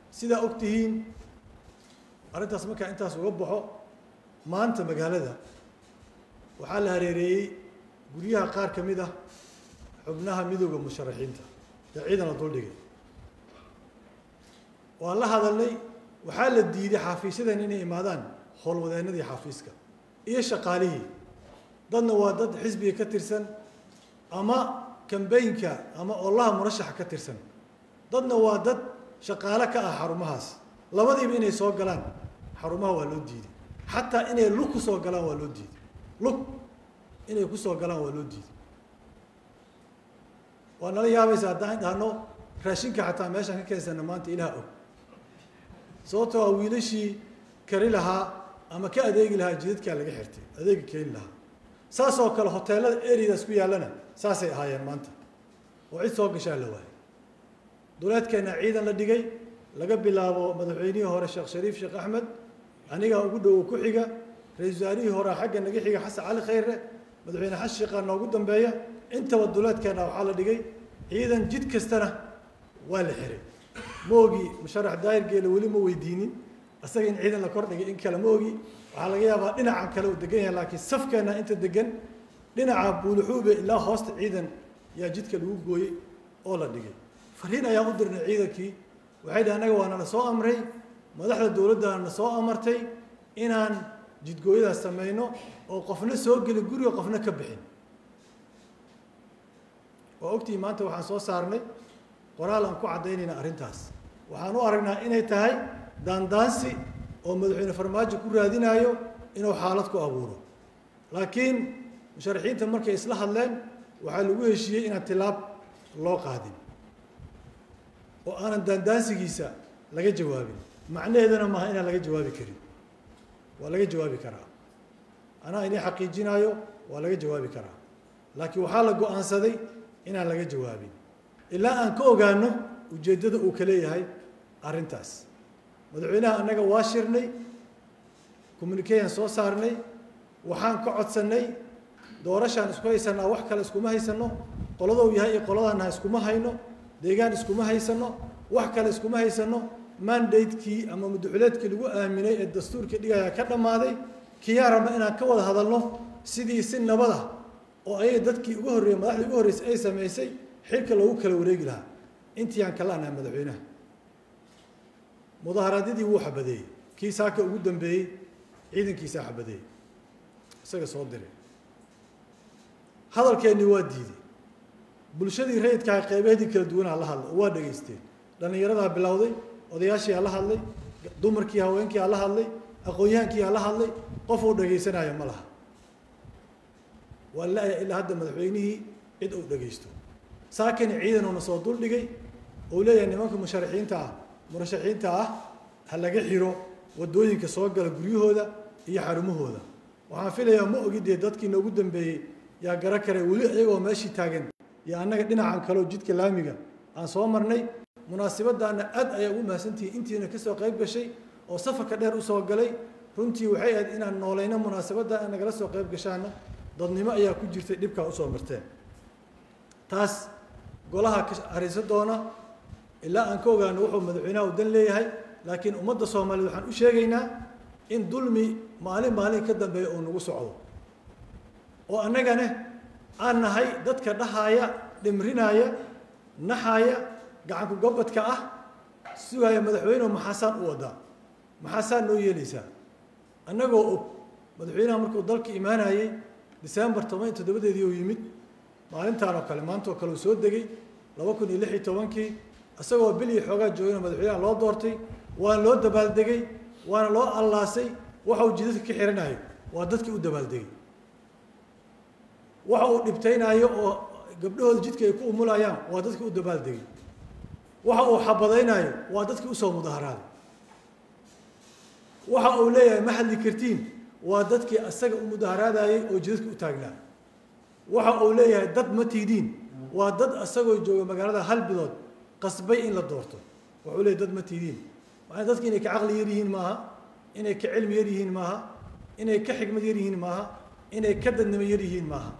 sidaa og tihiin arrintaas markaa intaas uga baxo maanta magaalada waxaa la hareereeyey guryaha qaar ka mid ah xubnaha midooda musharaxiinta ee ciidan la duldhigay waan la hadalnay waxaa la diiday xafiisyadan inay imaadaan howlwadeennadii xafiiska iyo shaqaalihii dadna waa dad xisbiga ka tirsan ama kambaynka ama olaha murashaxa ka tirsan dadna waa dad shaqaale ka ah xarumahaas labadiiba inay soo galaan xarumaha waa loo diiday xataa inay lug ku soo galaan waa loo diiday lug inay ku soo galaan waa loo diiday waa nala yaabaysa haddaan dhahno raashinka xataa meeshaan ka keensana maanta ilaha og sababtoo a wiilashii kari lahaa ama ka adeegi lahaa jidadkaa laga xirtay adeegi keeni lahaa saas oo kale hoteelada areadaas ku yaallana saasay ahaayeen maanta oo cid soo gashaa la waayay duleedkeenna ciidan la dhigay laga bilaabo madaxweynihii hore sheekh shariif sheekh axmed anigaa ugu dhowo ku xiga ra-isul wasaarihii horea xagga naga xiga xasan cali khayre madaxweyne xasan sheekhaa noogu dambeeya intaba duleedkeenna waxaa la dhigay ciidan jid kastana waa la xiray ma ogi musharax daahir geele weli ma weydiinin isaga in ciidan la kordhigay in kale ma ogi waxaa laga yaabaa dhinacan kale uu degan yahay laakiin safkeenna inta degan dhinaca buuluxuube ilaa hoosta ciidan yaa jidka lagu gooyey oo la dhigay fariin ayaan u dirnay ciidankii waxay dhahi annaga waa nala soo amray madaxda dowladdana na soo amartay inaan jidgooyadaas samayno oo qofna soo gelin guriga qofna ka bixin waa ogtihi maanta waxaan soo saarnay qoraal aan ku caddaynayna arrintaas waxaan u aragnaa inay tahay daandaansi oo madaxweyne farmaajo ku raadinaayo inuu xaalad ku abuuro laakiin musharaxiinta markay isla hadleen waxaa lagu heshiiyey inaan tilaab loo qaadin oo aanan daandaansigiisa laga jawaabin macnaheedana maaha inaan laga jawaabi karin waa laga jawaabi karaa anaa inay xaqiijinaayo waa laga jawaabi karaa laakiin waxaa la go-aansaday inaan laga jawaabin ilaa aan ka ogaano ujeeddada uu ka leeyahay arrintaas madaxweynaha annaga waa shirnay communicayan soo saarnay waxaan ka codsannay doorashaan isku haysanaa wax kale iskuma haysano qoladou yahay iyo qoladaanaha iskuma hayno deegaan iskuma haysano wax kale iskuma haysano mandatekii ama muduxuleedkii lagu aaminay ee dastuurkii dhigaya ka dhammaaday kiyaan rabna inaan ka wada hadalno sidii si nabada oo ayaga dadkii ugu horreeyey madaxdii ugu horreysay ay samaysay xilka loogu kala wareegi lahaa intii aan kala anahay madaxweynaha mudaharaadyadii wuu xabadeeyey kii saaka ugu dambeeyey ciidankiisaa xabadeeyey isaga soo diray hadalkeennii waa diiday bulshadii rayidkaha qeybeedii kala duwanaa la hadlay oo waa dhegaysteen dhallinyaradaa bilowday odayaashii ha la hadlay dumarkii haweenkii ha la hadlay aqoon-yahankii ha la hadlay qof uu dhegaysanaayo ma laha waa la-ya ilaa hadda madaxweynihii cid uu dhegaysto saakani ciidanuuna soo duldhigay uu leeyahay nimanka musharaxiinta ah murashaxiinta ah ha laga xiro waddooyinka soo gala guryahooda iyo xarumahooda waxaan filayaa ma ogi dee dadkii noogu dambeeyey yaa gara kare weli iyagoo meeshii taagan iyo annaga dhinacan kaleo jidka laamiga aan soo marnay munaasibadaana aad ayaa ugu mahadsantihiin intiina kasoo qayb gashay oo safarka dheer usoo galay runtii waxay ahayd inaan noolayno munaasabadda aan nagala soo qayb gashaana dadnimo ayaa ku jirtay dhibkaa usoo marteen taas golaha ka ariso doona ilaa aan ka ogaano wuxuu madaxweynaha u dan leeyahay laakiin ummadda soomaaliyeed waxaan u sheegaynaa in dulmi maalin maalin ka dambeeya uu nagu socdo oo annagane aan nahay dadka dhahaaya dhimrinaaya naxaaya gacanku gobadka ah sugaaya madaxweynehu maxaasaan u wadaa maxaasaan noo yeelaysaa annagoo og madaxweynaha markuu dalka imaanayey december toban iyo toddobadeedii uu yimid maalintaan oo kale maanta oo kale uu soo degay laba kun iyo lix iyo tobankii isagoo bil iyo xoogaa joogana madaxweynaha loo doortay waana loo dabaaldegay waana loo allaasay waxa uu jidadka ka xiranayo waa dadkii u dabaaldegay waxa uu dhibtaynaayo oo gabdhahooda jidka ay ku umulayaan waa dadkii u dabaaldegay waxa uu xabadaynaayo waa dadkii usoo mudaharaaday waxa uu leeyahay ma hadli kartiin waa dadkii asaga u mudaharaadayey oo jidadka u taagnaa waxa uu leeyahay dad ma tiidiin waa dad asagoo jooga magaalada hal bilood qasbay in la doorto wuxuu leeyahy dad ma tiidiin maa dadki inay ka caqli yar yihiin maaha inay ka cilmi yar yihiin maaha inay ka xikmad yar yihiin maaha inay ka dadnimo yar yihiin maaha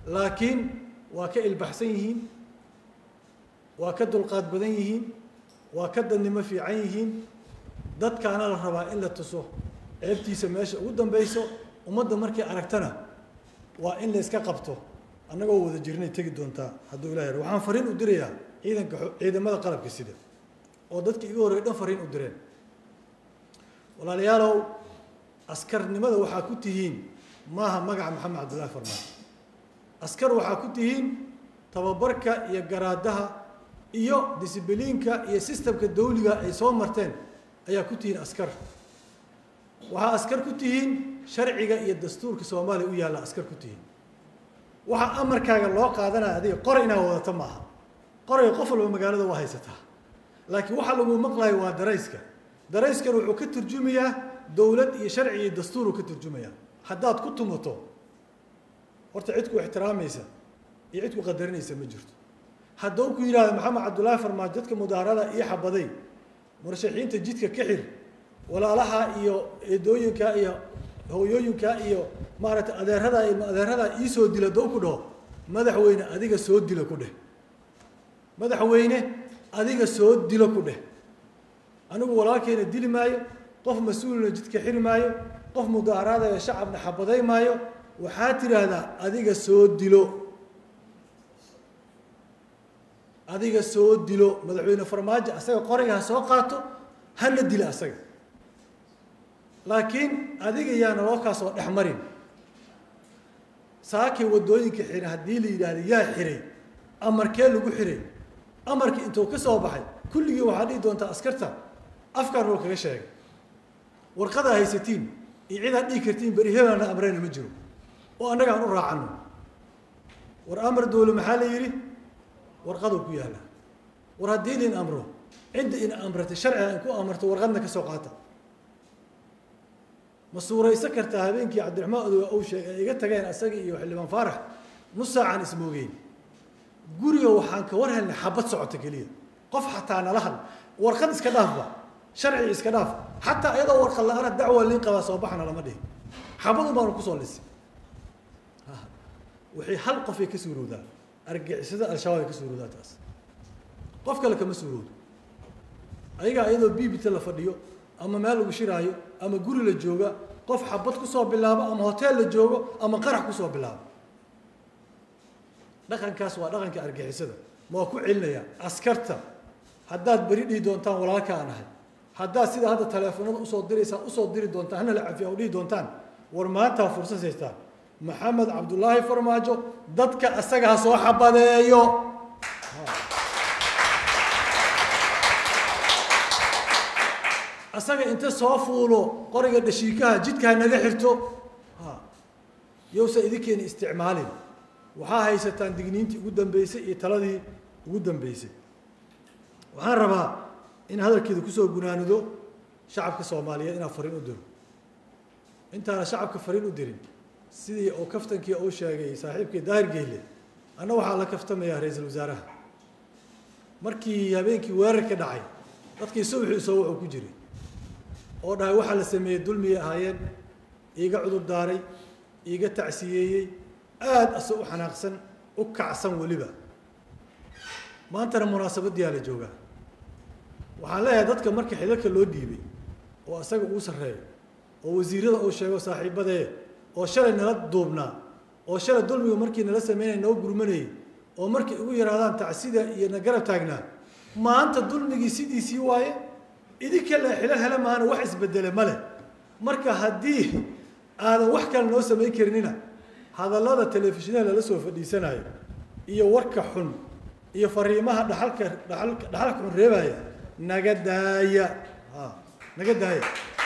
laakiin waa ka ilbaxsan yihiin waa ka dulqaad badan yihiin waa ka dadnimo fiican yihiin dadkaana la rabaa in la tuso ceebtiisa meesha ugu dambeyso ummadda markay aragtana waa in la iska qabto annagoo wada jirnay tegi doontaa hadduu ilah yar waxaan fariin u dirayaa ciidanka ciidamada qalabka sida oo dadka iga horreey dhan fariin u direen walaalayaalow askarnimada waxaa ku tihiin maaha magaca maxamed cabdullaahi farmaan askar waxaa ku tihiin tababarka iyo garaadaha iyo disibiliinka iyo sistamka dawliga ay soo marteen ayaa ku tihiin askar waxaa askar ku tihiin sharciga iyo dastuurka soomaaliya u yaalla askar ku tihiin waxaa amarkaaga loo qaadanaya adiga qoray inaa wadato maaha qorayga qof walba magaalada waa haysataa laakiin waxaa lagu maqlayo waa darayska darayskan wuxuu ka turjumayaa dowlad iyo sharci iyo dastuuruu ka turjumayaa haddaad ku tumato horta cid ku ixtiraamaysa iyo cid ku qadarinaysa ma jirto hadduu ku yidhahdo maxamed cabdullaahi farmaajo dadka mudaharada ii xabaday murashaxiinta jidka ka xir walaalaha iyo eedooyinka iyo hooyooyinka iyo maaragtay adeerada ilma adeerada iisoo dila doo ku dhaho madaxweyne adiga soo dilo ku dheh madaxweyne adiga soo dilo ku dheh anigu walaalkeena dili maayo qof mas-uulna jidka xiri maayo qof mudaaharaadayo shacabna xabaday maayo waxaa tidhaahdaa adiga soo dilo adiga soo dilo madaxweyne farmaajo asaga qoriga ha soo qaato hana dila asaga laakiin adiga yaana loo kaasoo dhex marin saakay waddooyinka xira haddii la yidhaahda yaa xiray amarkee lagu xiray amarkii intuu ka soo baxay kulligii waxaa dhihi doontaa askarta afkaan roo kaga sheegay warqadaa haysatiin iyo cidaad dhihi kartiin beri hebelana amreyna ma jiro oo annaga aan u raacano war amar dowle maxaa la yidhi warqaduu ku yaalla war haddii lin amro cidda ina amratay sharciga in ku amarto warqadna ka soo qaata ma suuraysan kartaa habeenkii cabdiraxmaan odoga ou sheegay ay iga tageen asaga iyo xildhibaan faarax nus saacaan ismoogeyn guriga waxaan ka war helnay xabad socota keliya qof xataa nala hadl warqad iska dhaafba sharci iska dhaaf xataa iyadoo warqad la-aana dacwa liin qabaa soo baxna lama dhihin xabadun baanu kusoo lisay waxay hal qofay ka suurowdaa argixisada al-shabaab ay ka suurowdaa taas qof kale kama suurowdo ayagaa iyadoo bibita la fadhiyo ama meel lagu shiraayo ama guri la jooga qof xabad kusoo bilaabo ama hoteel la joogo ama qarax kusoo bilaabo dhaqankaas waa dhaqanka argixisada ma waa ku celinaya askarta haddaad beri dhihi doontaan walaalka aan ahay haddaad sida hadda taleefonada usoo diraysaan usoo diri doontaan hana la cafiya oo dhihi doontaan war maantaa fursad haystaan maxamed cabdullaahi farmaajo dadka asaga ha soo xabadeeyo asaga inta soo fuulo qoriga dhashiikaha jidka ha naga xirto yowsa idinkeena isticmaalin waxaa haysataan digniintii ugu dambeysay iyo taladii ugu dambeysay waxaan rabaa in hadalkeeda kusoo gunaanudo shacabka soomaaliyeed inaan fariin u diro intaana shacabka fariin u dirin sidii oo kaftankii uu sheegay saaxiibkii daahir geyle anna waxaa la kaftamayaa ra-iisul wasaaraha markii habeenkii weerarka dhacay dadkii subaxii soo wuxuu ku jiray oo dhahay waxaa la sameeyey dulmiyay ahaayeen iiga cudur daaray iiga tacsiyeeyey aada ase u xanaaqsan u kacsan weliba maantana munaasabaddiyaa la joogaa waxaan leeyahay dadka marka xidalka loo dhiibay oo asaga uu sarreeyo oo wasiirada uu sheego saaxiibadee oo shalay nala duubnaa oo shalay dulmiga markii nala sameynaya noo gurmanayay oo markay ugu yaraadaan tacsida iyo na garab taagnaa maanta dulmigii sidiisii waaye idinka la xilo hele maana wax isbedele ma leh marka haddii aadan wax kale noo samayn karinina hadallada telefishinada lala soo fadhiisanayo iyo warka xun iyo fariimaha dhaxalka dhaxalka dhaxalka xun reebaya naga daaya a naga daaya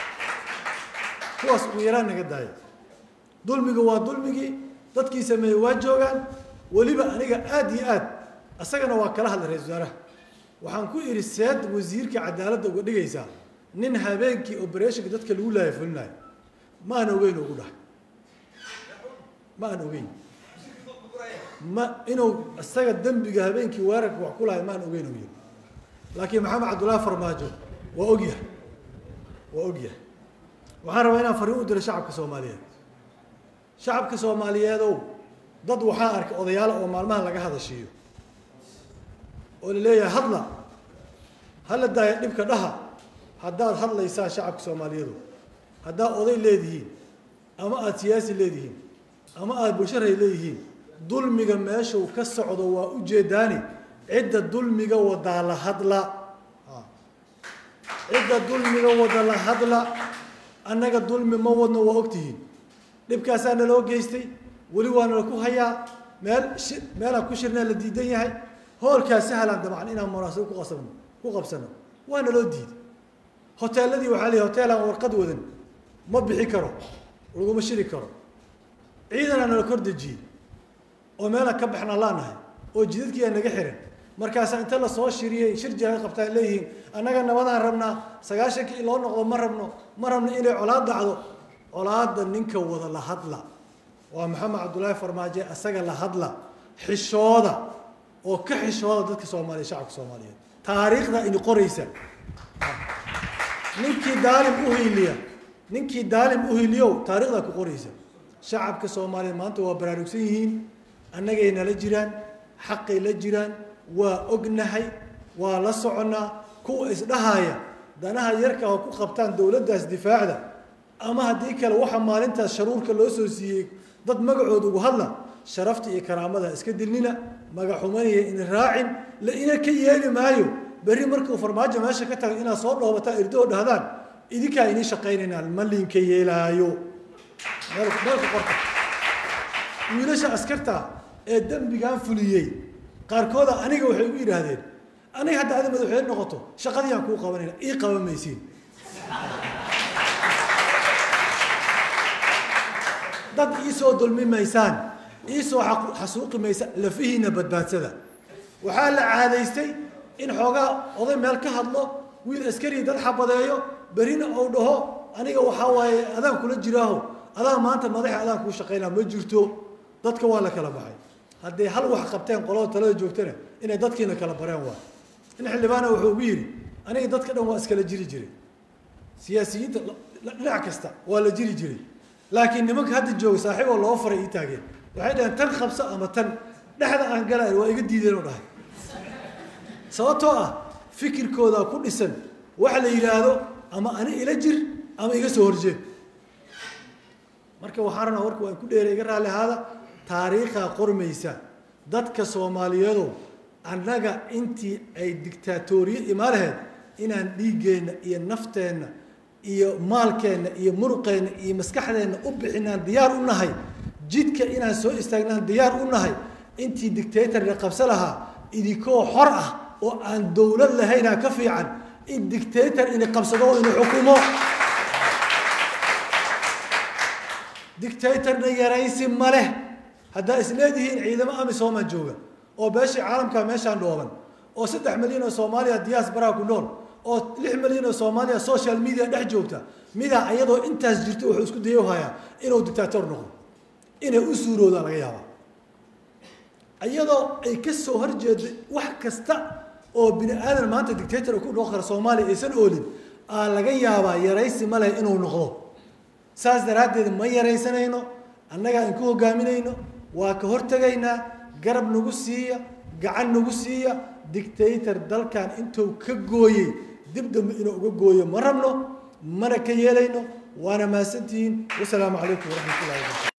kuwaas ugu yaraan naga daaya dulmiga waa dulmigii dadkii sameeyey waa joogaan weliba aniga aada iyo aad isagana waa kala hadlay ra-isul wasaaraha waxaan ku idhi seed wasiirka cadaaladda uga dhigaysaa nin habeenkii operationka dadka lagu laaya fulinayo ma aan ogeyn ugu dhahay ma aan ogeyn ma inuu isaga dembiga habeenkii weerarka wax ku lahay ma aan ogeyn u yiri laakiin maxamed cabdullaahi farmaajo waa ogyahay waa ogyahay waxaan rabaa inaan fariin u diro shacabka soomaaliyeed shacabka soomaaliyeedow dad waxaa arkay odayaala oo maalmaha laga hadashiiyo oo la leeyahay hadla hala daaya dhibka dhaha haddaad hadlaysaan shacabka soomaaliyeedu haddaad oday leedihiin ama aada siyaasi leedihiin ama aada bulsharay leeyihiin dulmiga meeshuu ka socdo waa ujeedaani cidda dulmiga wadaa la hadla cidda dulmiga wada la hadla annaga dulmi ma wadno waa ogtihiin dhibkaasaa naloo geystay weli waa nala ku hayaa meel shi meelaan ku shirnaa la diidan yahay hoolkaa sahlaan dabcan inaan munaasabo ku qasabno ku qabsano waa naloo diiday hoteeladii waxaa leeyahy hoteelaan warqad wadan ma bixi karo laguma shiri karo ciidanaa nala kor dejiyey oo meelaan ka baxnaa laanahay oo jidadkiiaa naga xiran markaasaa inta lasoo shiriyey shir jira qabtaan leeyihiin annaga nabadaan rabnaa sagaashankii loo noqdo ma rabno ma rabno inay colaad dhacdo colaadda ninka wada la hadla waa maxamed cabdullaahi farmaajo asaga la hadla xishooda oo ka xishooda dadka soomaaliya shacabka soomaaliyeed taariikhda ini qoraysa ninkii daalim uhiiliya ninkii daalim uhiliyow taarikhdaa ku qoraysa shacabka soomaaliyeed maanta waa baraarugsan yihiin annagay nala jiraan xaqay la jiraan waa ognahay waa la soconnaa kuwa isdhahaya danaha yarka oo ku qabtaan dowladdaas difaacda ama haddii kale waxa maalintaas sharuurka loo soo siiyey dad magacooda ugu hadla sharafta iyo karaamada iska dilnina magaxumanaya in raacin la ina ka yeeli maayo berri markuu farmaajo meesha ka tago inaad soo dhoobataan irdoo dhahdaan idinkaa inii shaqaynaynaan ma liinka yeelaayo meel meelka qorta wiilasha askarta ee dembigan fuliyey qaarkooda aniga waxay ugu yidhaahdeen aniga hadda adi madaxweyne noqoto shaqadii aan kuu qabanayna ii qaban maysiin dad iisoo dulmi maysaan iisoo xasuuqi maysa lafihiina badbaadsada waxaa la caadaystay in xoogaa oday meel ka hadlo wiil askari dad xabadeeyo berrina uu dhaho aniga waxaa waaye adaan kula jiraaho adaa maanta madaxa adaan kuu shaqaynaa ma jirto dadka waa la kala baxay hadday hal wax qabteen qolada talada joogtana inay dadkiina kala bareen waa in xildhibaana wuxuu ugu yidhi aniga dadka dhan waa iskala jiri jiray siyaasiyiinta dhinac kasta waa la jiri jiray laakiin nimanka hadda jooga saaxiiboo loo faray ii taageen waxay dhaheen tan qabso ama tan dhexda aan galay waa iga diideen oo dhahay sababtoo ah fikirkooda ku dhisan waxa la yidhaahdo ama ani ila jir ama iga soo horjeed marka waxaan rabnaa warka waan ku dheeray iga raalli ahaada taariikhaa qormaysa dadka soomaaliyeedu annaga intii ay dictaatoriye imaa laheyd inaan dhiiggeenna iyo nafteenna iyo maalkeenna iyo muruqeenna iyo maskaxdeenna u bixinaan diyaar u nahay jidka inaan soo istaagnaan diyaar u nahay intii dictatorka qabso lahaa idinkoo xor ah oo aan dowlad lahaynaa ka fiican in dictator ini qabsado oo inu xukumo dictatorna yaraysi ma leh haddaa isleedihiin ciidamo amisooma jooga oo beeshii caalamka meeshaan dhooban oo saddex milyan oo soomaaliya diaasbaraa ku nool oo lix milyan oo soomaaliya social media dhex joogta midaa iyadoo intaas jirto wuxuu isku daya hayaa inuu dictator noqdo inay u suuroodaan laga yaabaa iyadoo ay ka soo horjeeday wax kasta oo bini aadan maanta dictator ku noqon kara soomaaliya aysan oolin aa laga yaabaa yaraysi ma leh inuu noqdo saas daraaddeed ma yaraysanayno annagaa inku hogaaminayno waa ka hortegaynaa garab nagu siiya gacan nagu siiya dictator dalkan intuu ka gooyey dib dambe inuu uga gooyo ma rabno mana ka yeelayno waana mahadsantihiin wasalaamu calaykum waraxmat ullahi wabarakatu